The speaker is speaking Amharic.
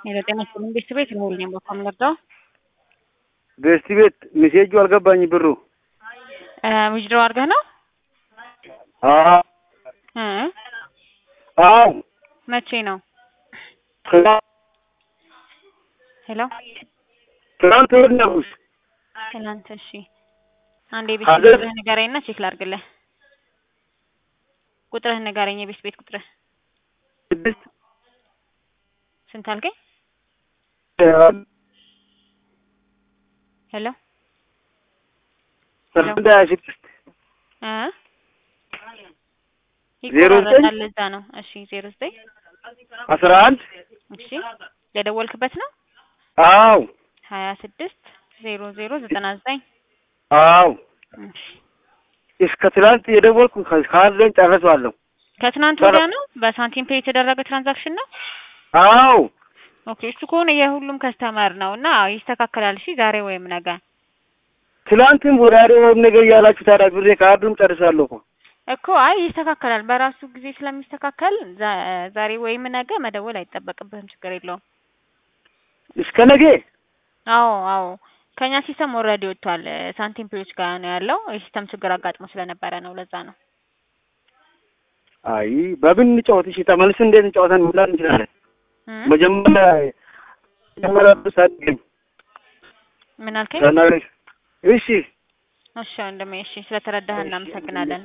የዘጠኝ መንግስት ቤት ነው ሁሌም በቃ የምንወርደው ገስቲ ቤት ሜሴጁ አልገባኝ ብሩ ዊዝድሮ አድርገህ ነው አዎ እ አዎ መቼ ነው? ትናንት ሄሎ ትናንት ወር ነው ትናንት። እሺ አንዴ የቤት ሀዘን- ቁጥርህ ንገረኝና ቼክ ላድርግልህ። ቁጥርህን ንገረኝ፣ የቤት ቤት ቁጥርህ ስድስት ስንት አልከኝ? ሄሎ አንድ ሀያ ስድስት እ ዜሮ ዘጠኝ ይቆራረጣል እዛ ነው። እሺ ዜሮ ዘጠኝ አስራ አንድ እሺ የደወልክበት ነው አዎ ሀያ ስድስት ዜሮ ዜሮ ዘጠና ዘጠኝ አዎ እሺ እስከ ትናንት የደወልኩ ካለኝ ጨርሰዋለሁ። ከትናንት ኧረ- ወዲያ ነው በሳንቲም ፔይ የተደረገ ትራንዛክሽን ነው። አዎ ኦኬ እሱ ከሆነ የሁሉም ከስተመር ነው እና አዎ ይስተካከላል። እሺ ዛሬ ወይም ነገ ትናንትም ወዳሪ ወይም ነገር እያላችሁ ታዲያ ብሬ ካርዱም ጨርሳለሁ እኮ እኮ አይ ይስተካከላል። በራሱ ጊዜ ስለሚስተካከል ዛ- ዛሬ ወይም ነገ መደወል አይጠበቅብህም። ችግር የለውም። እስከ ነገ አዎ አዎ ከኛ ሲስተም ኦልሬዲ ወጥቷል። ሳንቲም ፔዮች ጋር ነው ያለው። የሲስተም ችግር አጋጥሞ ስለነበረ ነው። ለዛ ነው። አይ በምን እንጫወት? እሺ ተመልስ እንዴት እንጫወተን መብላት እንችላለን? እም? መጀመሪያ መጀመሪያ ሳትገኝ ምን አልከኝ? ተናግረሽ እሺ እሺ ወንድሜ፣ እሺ ስለተረዳህ እናመሰግናለን።